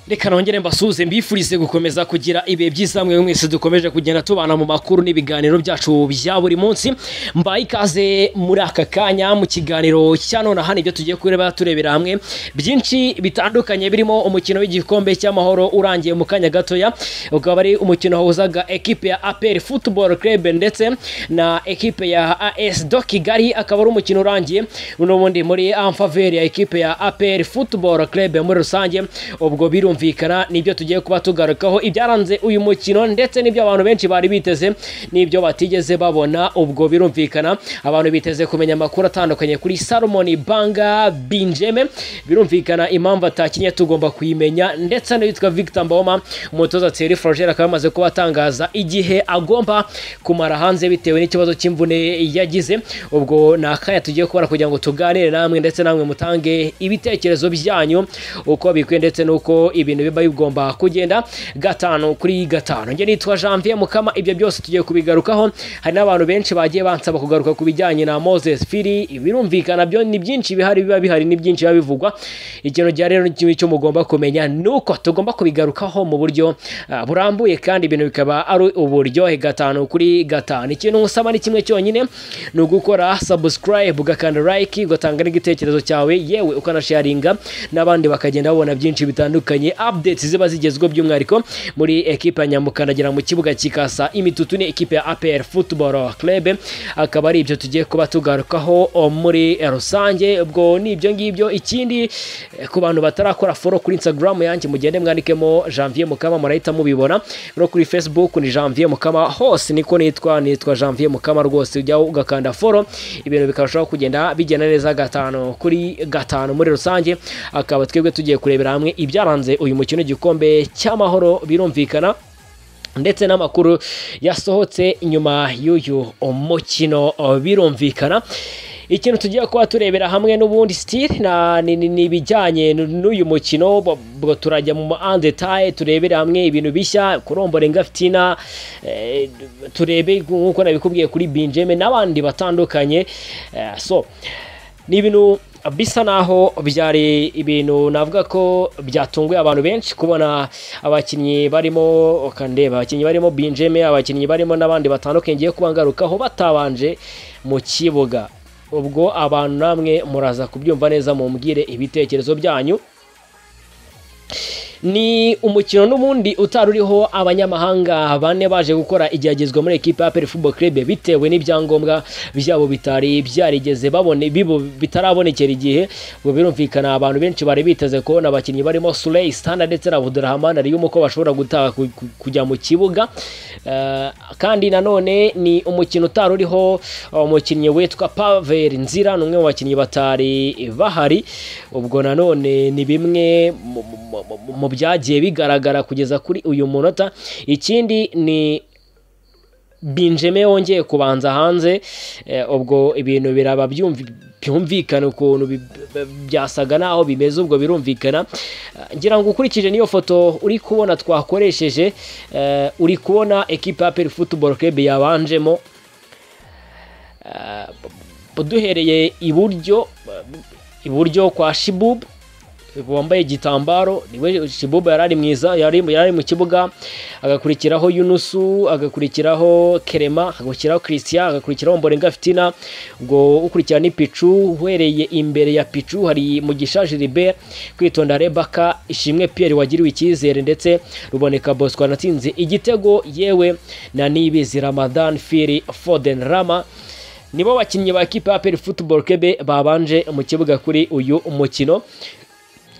reka nongere mbasuhuze mbifurize gukomeza kugira ibihe byiza mwe mwese dukomeje kugenda tubana mu makuru n'ibiganiro byacu bya buri munsi mbaye ikaze muri aka kanya mu kiganiro cya none hano ibyo tugiye kureba turebera hamwe byinshi bitandukanye birimo umukino w'igikombe cy'amahoro urangiye mu kanya gatoya ukaba ari umukino wahuzaga ekipe ya aperi futuboro kerebe ndetse na ekipe ya as do kigali akaba ari umukino urangiye n'ubundi muri amfaveri ya ekipe ya aperi futuboro kerebe muri rusange ubwo birumvikana birumvikana nibyo tugiye kuba tugarukaho ibyaranze uyu mukino ndetse n'ibyo abantu benshi bari biteze n'ibyo batigeze babona ubwo birumvikana abantu biteze kumenya amakuru atandukanye kuri salomoni banga binjeme birumvikana impamvu atakinnye tugomba kuyimenya ndetse n'uwitwa victor mboma umutoza thierry froger akaba yamaze kuba atangaza igihe agomba kumara hanze bitewe n'ikibazo cy'imvune yagize ubwo ni akanya tugiye kubara kugira ngo tuganire namwe ndetse namwe mutange ibitekerezo byanyu uko bikwiye ndetse n'uko ibintu biba bigomba kugenda gatanu kuri gatanu njye nitwa janvier mukama ibyo byose tugiye kubigarukaho hari n'abantu benshi bagiye bansaba kugaruka ku bijyanye na moses firi birumvikana byo ni byinshi bihari biba bihari ni byinshi biba bivugwa ikintu gihe rero kimwe cyo mugomba kumenya ni uko tugomba kubigarukaho mu buryo burambuye kandi ibintu bikaba ari uburyohe gatanu kuri gatanu ikintu ngusaba ni kimwe cyonyine ni ugukora subscribe ugakanda like ugatanga n'igitekerezo cyawe yewe ukanasharinga n'abandi bakagenda babona byinshi bitandukanye updates ziba zigezweho by'umwihariko muri ekipe ya nyamukandagira mu kibuga kikasa imitutu ni ekipe ya APR Football Club akaba ari ibyo tugiye kuba tugarukaho muri rusange ubwo ni ibyo ngibyo ikindi ku bantu batarakora follow kuri Instagram yanjye mugende mwandikemo Janvier Mukama murahita mubibona no kuri Facebook ni Janvier Mukama hose niko nitwa nitwa Janvier Mukama rwose ujya ugakanda follow ibintu bikarushaho kugenda bigenda neza gatanu kuri gatanu muri rusange akaba twebwe tugiye kurebera hamwe ibyaranze uyu mukino w'igikombe cy'amahoro birumvikana ndetse n'amakuru yasohotse nyuma y'uyu mukino birumvikana ikintu tugiye kuba turebera hamwe n'ubundi sitiri ni ibijyanye n'uyu mukino ubwo turajya mu andetaye turebere hamwe ibintu bishya kurombora ingafitina turebe nk'uko nabikubwiye kuri binjeme n'abandi batandukanye so ni ibintu bisa naho byari ibintu navuga ko byatunguye abantu benshi kubona abakinnyi barimo ukandeba abakinnyi barimo binjeme abakinnyi barimo n'abandi batandukanye ngiye kubangarukaho batabanje mu kibuga ubwo abantu namwe muraza kubyumva neza mumbwire ibitekerezo byanyu ni umukino n'ubundi utari uriho abanyamahanga bane baje gukora igeragezwa muri ekipa ya peri fubo kerebe bitewe n'ibyangombwa byabo bitari byarigeze babone bibo bitarabonekera igihe ngo birumvikana abantu benshi bari biteze kubona abakinnyi barimo sureyi sitanda ndetse na budurahamani ariyumu ko bashobora gutaha kujya mu kibuga kandi nanone ni umukino utari uriho umukinnyi witwa paveri nzira ni umwe mu bakinnyi batari bahari ubwo nanone ni bimwe mu byagiye bigaragara kugeza kuri uyu munota ikindi ni binjeme wongeye kubanza hanze ubwo ibintu biraba byumvikana ukuntu byasaga naho bimeze ubwo birumvikana ngira ngo ukurikije n'iyo foto uri kubona twakoresheje uri kubona ekipa ya peri futuboro kebi yabanjemo duhereye iburyo iburyo kwa shibubu wambaye igitambaro niwe shibuba yari ari mwiza yari ari mu kibuga agakurikiraho yunusu agakurikiraho kerema agakurikiraho christian agakurikiraho mborenga fitina ubwo ukurikira ni picu uhereye imbere ya picu hari mugisha gilbert kwitonda rebaka ishimwe pierre wagiriwe icyizere ndetse ruboneka bosco natsinze igitego yewe na nibizi ramadan firi foden rama nibo bakinnyi ba kipe ya peri futuboro kebe babanje mu kibuga kuri uyu mukino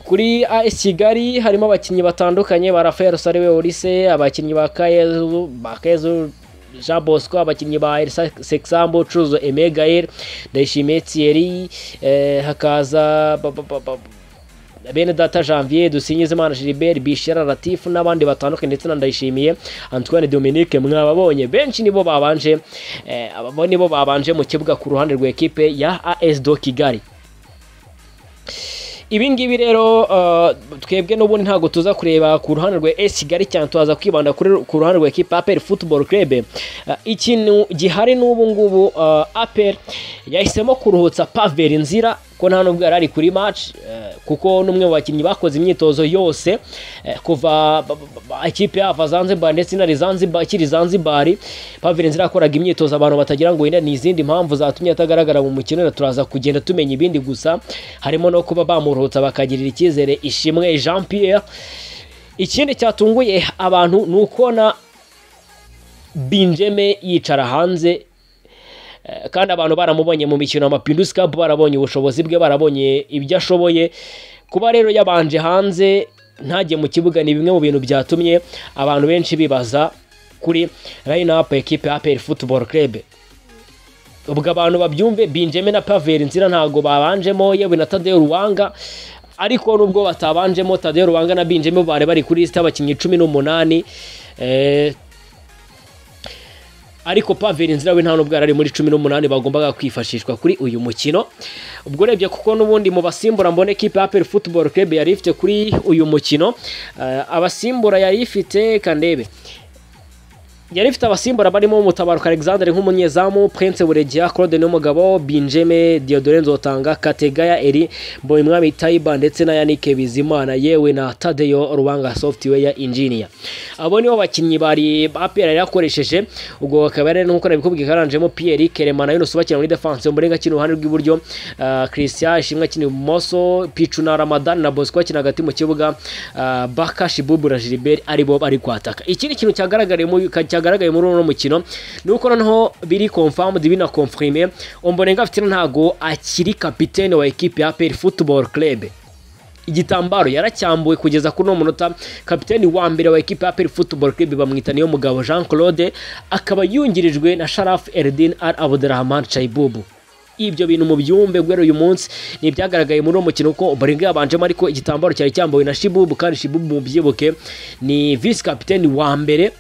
kuri AS Kigali harimo abakinnyi batandukanye ba Rafael Sariwe Olise abakinnyi ba Kayezu ba Kayezu Jean Bosco abakinnyi ba Elsa Sexambo Cuzo Emegael Ndayishimiye Thierry eh, hakaza ba, ba, ba, bene data janvier dusinyizimana gilbert bishira latifu n'abandi batandukanye ndetse na ndayishimiye antoine dominique mwababonye benshi nibo babanje eh, nibo babanje mu kibuga ku ruhande rwa ekipe ya as do kigali ibingibi rero twebwe n'ubundi ntabwo tuza kureba ku ruhande rwa esi kigali cyane tuhaza kwibanda ku ruhande rwa ekipa aperi futuboro kerebe ikintu gihari n'ubu ngubu aperi yahisemo kuruhutsa paveri nzira ko nta nubwo yari ari kuri match eh, kuko n'umwe mu bakinnyi bakoze imyitozo yose eh, kuva ba- ba- ba- ikipe yava Zanzibar ndetse inari Zanzibar ikiri Zanzibar Pavilions yakoraga imyitozo abantu batagira ngo wenda ni izindi mpamvu zatumye atagaragara mu mukino na turaza kugenda tumenya ibindi gusa harimo no kuba bamuruhutsa bakagirira icyizere ishimwe Jean Pierre ikindi cyatunguye abantu ni ukubona Benjamin yicara hanze Eh, kandi abantu baramubonye mu mikino Mapinduzi Cup barabonye ubushobozi bwe barabonye ibyo ashoboye kuba rero yabanje hanze ntajye mu kibuga ni bimwe mu bintu byatumye abantu benshi bibaza kuri line up equipe ya APR Football Club ubwo abantu babyumve Benjamin na Pavel Nzira ntago babanjemo yewe na Tadeo Ruwanga ariko nubwo batabanjemo Tadeo Ruwanga na Benjamin bari bari kuri list abakinnyi 18 eh ariko Paveri Nzira we nta nubwo yari ari muri 18 bagombaga kwifashishwa kuri uyu mukino ubwo urebye kuko n'ubundi mu basimbura mbona equipe ya APR Football Club yari ifite kuri uyu mukino eh, abasimbura yari ifite kandebe yari ifite abasimbura barimo umutabaruka Alexander nk'umunyezamu Prince Buregia Claude Numugabo Benjamin Diodore Nzotanga Kategaya Eri Boyimwami Taiba ndetse na Yannick Bizimana yewe na Tadeo Ruwanga Software Engineer abo nibo bakinnyi bari APR yari yakoresheje ubwo akaba yari nk'uko nabikubwiye karanjemo Pierre Kerema na Yunus bakina muri defense muri gakino uruhande rw'iburyo ah, Christian Ishimwe akina ibumoso Pichu na Ramadan na Bosco bakina hagati mu kibuga ah, Baka Shibubu na Gilbert ari bo bari kwataka ikindi kintu cyagaragariye mu cyagaragaye muri uno mukino ni uko noneho biri confirmed bina confirmé Ombolenga afite ntago akiri kapitene wa equipe ya APR Football Club igitambaro yaracyambuwe kugeza kuri uno munota kapiteni wa mbere wa ekipa ya APR Football Club bamwita niyo mugabo Jean Claude akaba yungirijwe na Sharaf Eldin Al Abdurrahman Chaibubu ibyo bintu mu byumbe guhera uyu munsi ni ibyagaragaye muri uwo mukino ko Ombolenga yabanjemo ariko igitambaro cyari cyambawe na Shibubu kandi Shibubu mubyibuke ni vice kapiteni wa mbere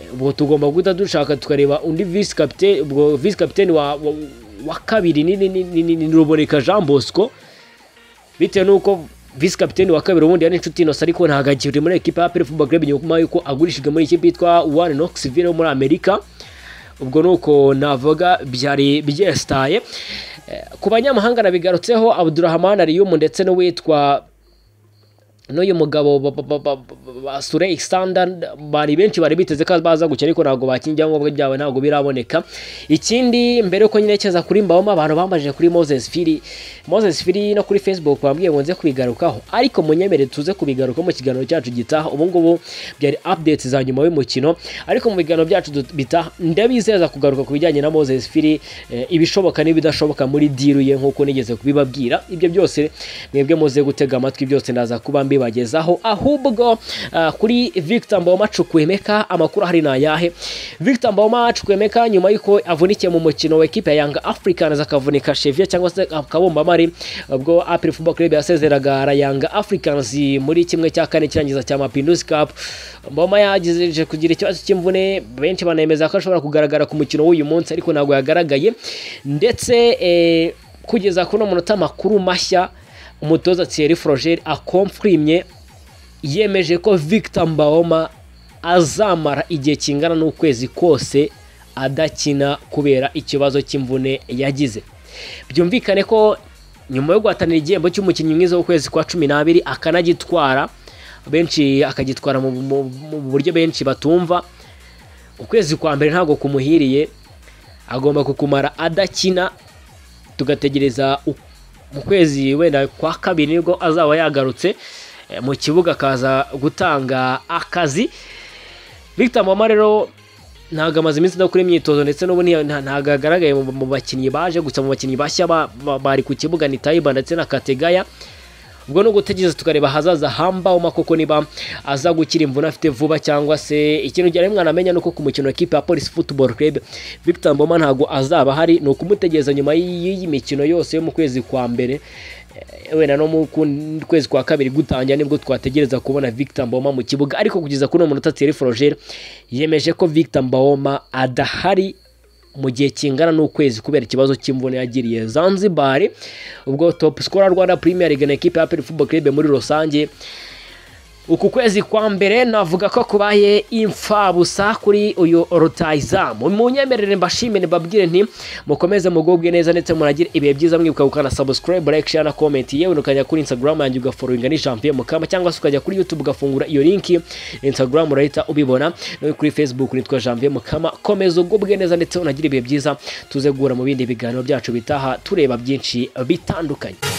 Eh, ubwo tugomba guhita dushaka tukareba undi vice kapiteni ubwo vice kapiteni wa, wa, wa kabiri ni, ni, ni, ni, ni, ni Ruboneka Jean Bosco bitewe n'uko visi kapiteni wa kabiri ubundi yari inshuti inosa ariko ntabwo akiri muri ekipa ya APR Football Club nyuma y'uko agurishijwe muri ikipe yitwa One Knoxville yo muri Amerika ubwo nuko navuga byari byestaye Eh, ku banyamahanga nabigarutseho Abdurrahman Ariyum ndetse n'uwitwa n'uyu mugabo ba- ba- ba- ba- ba- ba- Surey Sanda bari benshi bari biteze ko baza gukina ariko ntabwo bakingira ngo byabo ntabwo biraboneka ikindi mbere uko nyerekeza kuri Mbawoma abantu bambajije kuri Moses Firi Moses Firi no kuri Facebook bambwiye ngo nze kubigarukaho ariko munyemere tuze kubigaruka mu kiganiro cyacu gitaha ubu ngubu byari updates za nyuma y'umukino ariko mu biganiro byacu dut- bitaha ndabizeza kugaruka ku bijyanye na Moses Firi eh, ibishoboka n'ibidashoboka muri deal ye nkuko nigeze kubibabwira ibyo byose mwebwe muze gutega amatwi byose ndaza kuba mbibagezaho ahubwo ah, kuri Victor Mboma Chukwemeka amakuru ahari ni ayahe Victor Mboma Chukwemeka nyuma y'uko avunikiye mu mukino wa ekipe ya Young Africans akavunika cheville cyangwa se akabumba mari ubwo APR Football Club yasezeraga na Young Africans muri kimwe cya kane kirangiza cya Mapinduzi Cup Mboma yagize kugira ikibazo cy'imvune benshi banemeza ko ashobora kugaragara ku mukino w'uyu munsi ariko ntabwo yagaragaye ndetse eh, kugeza kuno munota amakuru mashya umutoza Thierry Froger akomfrimye yemeje ko Victor Mbaoma azamara igihe kingana n'ukwezi kose adakina kubera ikibazo cy'imvune yagize byumvikane ko nyuma yo guhatanira igihembo cy'umukinnyi mwiza w'ukwezi kwa cumi n'abiri akanagitwara benshi akagitwara mu, mu, mu buryo benshi batumva ukwezi kwa mbere ntabwo kumuhiriye agomba kukumara adakina tugategereza u- mu kwezi wenda kwa kabiri nibwo azaba yagarutse eh, mu kibuga akaza gutanga akazi Victor Mboma rero ntabwo amaze iminsi adakora imyitozo ndetse n'ubu ntiya- nta- ntabwo agaragaye mu- mu bakinnyi baje gusa mu bakinnyi bashya ba- ba- bari ku kibuga ni Taiba ndetse na Kategaya ubwo ni ugutegereza tukareba ahazaza hamba koko niba aza gukira imvune afite vuba cyangwa se ikintu cyane mwana amenya ni uko ku mukino wa kipe ya polisi football club Victor Mboma ntabwo azaba ahari ni ukumutegereza nyuma y'iyi mikino yose yo mu kwezi kwa mbere Eh, wenda no mu kun- kwezi kwa kabiri gutangira nibwo twategereza kubona Victor Mboma mu kibuga ariko kugeza kuri uwo munota Thierry Froger yemeje ko Victor Mboma adahari mu gihe kingana n'ukwezi kubera ikibazo cy'imvune yagiriye Zanzibar ubwo top scorer Rwanda Premier League na equipe ya APR Football Club muri rusange uku kwezi kwa mbere navuga ko kubaye imfabusa kuri uyu rutayizamu munyemerere mbashimire mbabwire nti mukomeze mugubwe neza ndetse muragire ibihe byiza mwibuka gukana subscribe like share na comment yewe ukajya kuri instagram yanjye ugafollowinga ni champion mukama cyangwa se ukajya kuri youtube ugafungura iyo linki instagram urahita ubibona no kuri facebook nitwa champion mukama komeza ugubwe neza ndetse unagire ibihe byiza tuze guhura mu bindi biganiro byacu bitaha tureba byinshi bitandukanye